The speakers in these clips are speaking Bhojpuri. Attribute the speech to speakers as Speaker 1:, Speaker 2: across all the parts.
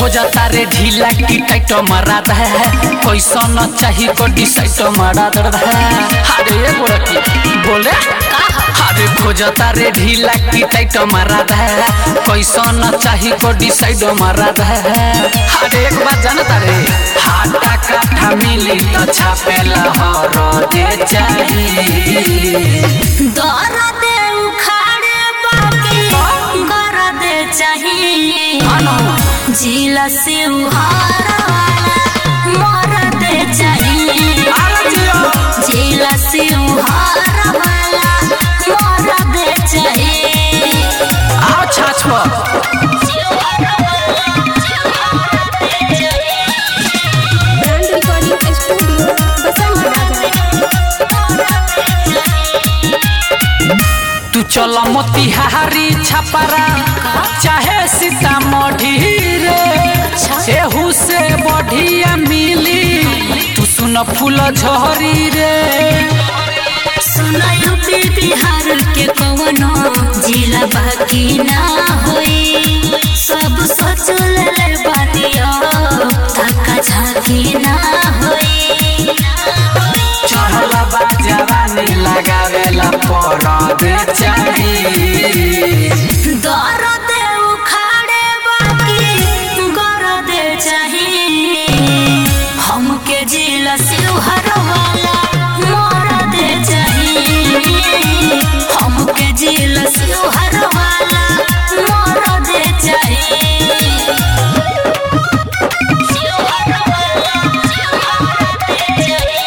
Speaker 1: खोजता रे ढीला की टाइट मारा दे कैसा न चाही को डिसाइड मारा दे अरे ये बोल की बोले अरे खोजता रे ढीला की टाइट मारा दे कैसा न चाही को डिसाइड मारा दे अरे एक बात जानता रे हाटा काठा मिली तो छापेला हर दे चाहिए
Speaker 2: दर्द उखाड़े बाकी गरद चाहिए जिला से उहार वाला मरद चाहिए जिला से उहार वाला मरद चाहिए
Speaker 1: आओ छाछ पर
Speaker 3: ब्रांड रिकॉर्डिंग स्टूडियो बसंत राजा
Speaker 1: तू चल मोतिहारी छपरा चाहे सीतामढ़ी रे एहू से बढ़िया मिली तू सुन फूल झरी रे
Speaker 2: सुनायो बे बिहार के कवनो जिला बाकी ना होई सब सोच ले बानियो धक्का झाकी ना होई
Speaker 1: चढ़ल बा जवानी लगावेला पड़द चाहिए
Speaker 2: दर्द उखाड़े बाकी गरद चाहिए हमके जिला सिलहर वाला मरद चाहिए हमके जिला सिलहर वाला मरद चाहिए सिलहर वाला मरद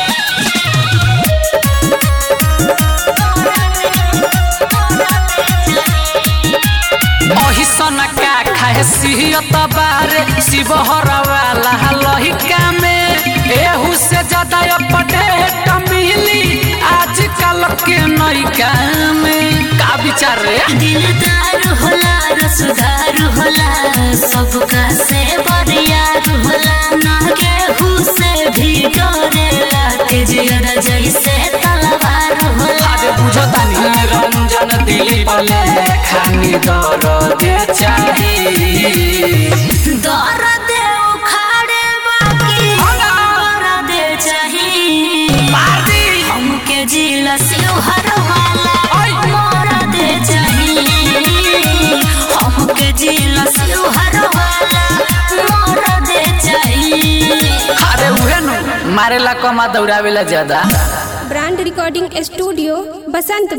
Speaker 1: अही सना का खाए सिहत बारे शिवहर वाला लहिका में एहू से ज्यादा अपडेट मिली आजकल के नैका में का विचार रे
Speaker 2: दिलदार होला रसदार होला सबका से बरियार होला ना केहू से भी डरेला के जियर जैसे तलवार होला
Speaker 1: अरे बुझो तानी रंजन दिली बले खानी दर दे चाहिए
Speaker 2: दर्द उखाड़े बाकी दर्द चाहिए हमके जिला सिलहर वाला मरद चाहिए हमके जिला सिलहर वाला मरद चाहिए
Speaker 1: अरे उहे नु मारेला कमा दौड़ावेला ज्यादा
Speaker 3: ब्रांड रिकॉर्डिंग स्टूडियो बसंत